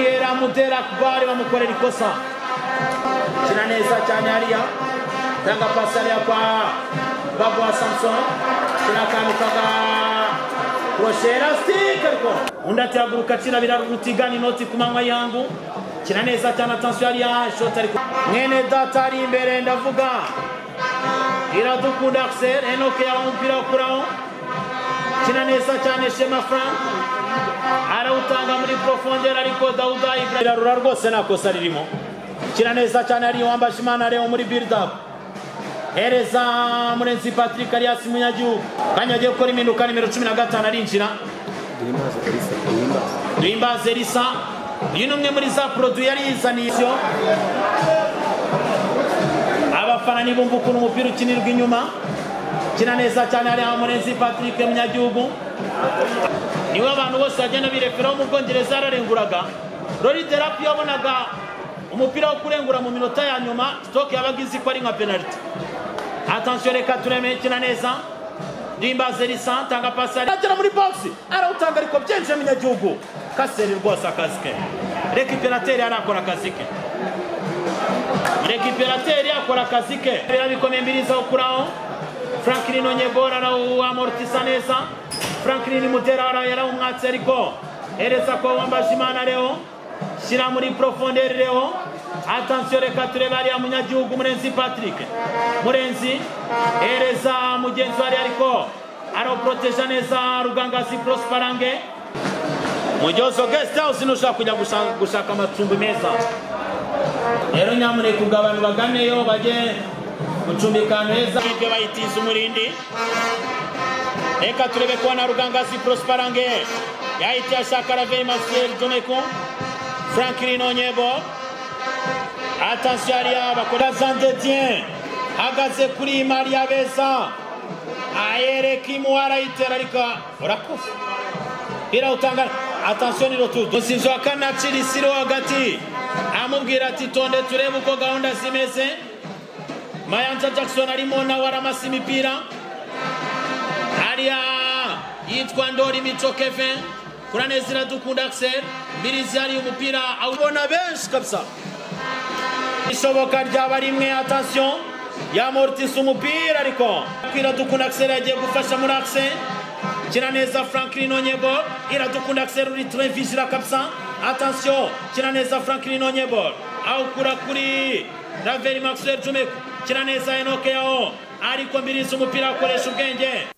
baramutera kubari bamukorera ikosa kina neza cyane hariya tanga pasi hariya kwa baguha samusoni kina akantu kaga kroshera sitike ariko undi atihaguruka kina birarutigana inoti ku manywa y'ihangu kina neza cyane atansiyo hariya shoti ariko mwene data ari imbere ndavuga iradukunda akiseri enoke yawe umupira wo kuraho kina neza cyane shema frank arawutanga muri profondere ariko dawuda ibrahim birarura rwose nta kosa ririmo kina neza cyane ariyo wambaje imana reo muri build-up hereza murenzi patrick arias munyagihugu kanya agiye gukora impinduka nimero cumi na gatanu arinjira duhimbaze risa uyu ni umwe muri za poroduwi yari yizaniye ibyo abafana nibumva ukuntu umupira ukinirwa inyuma kina neza cyane hariya murenzi patrick munyagihugu niwe abantu bose bagenda birekeraho mu bwongereza yararenguraga rori derapi yabonaga umupira wo kurengura mu minota ya nyuma sitoke yabaga izi ko ari nka penaliti atansiyo reka tureme kina neza nimbaze risa tanga pasi agera muri bogisi arawutanga ariko byinjiye munyagihugu kaseri rwose akazi ke rekiperateri arakora akazi ke rekiperateri akora akazi ke birabikomeye mbirizaho kuraho franklin onyegora arawamorotisa neza franklin mutera yarawumwatse ariko hereza ko wambaje imana reo shyira muri profondere reo atansiyo reka turebe hariya munyagihugu murenzi patrick murenzi hereza mugenzi we ariko arawuporoteja neza rugangazi prosparange mujyozo guest house nushaka kujya gushaka amacumbi meza rero nyamuneka ubwo abantu baganeyo bajye gucumbika ahantu heza ibyo bayitiza umurindi reka turebe ko na rugangazi prosparange yahita ashaka raveri masiyeri joneko franklin onyebo atansiyo hariya bakora zandetien hagaze kuri mariya beza ayereka imuwara yitera ariko urakoze birawutanga atansiyo ni rotudo sinzi wa kane acira isiro hagati amubwira ati tonde turebe uko gahunda zimeze mayanja jackson arimo nawe aramasa imipira hariya yitwa ndori mico kevin kuraneza iradukunda akiseri mbirizi hariya umupira awubona benshi kabisa ishoboka ryaba rimwe atasiyo yamorotisa umupira ariko iradukunda akiseri yagiye gufasha muri akiseri kina neza franklin onyebo iradukunda akiseri uri turevizira kabisa atasiyo kina neza franklin onyebo awukura kuri raveri maxwell jumeko kina neza enoke yaho ariko mbirizi umupira akoresha ubwenge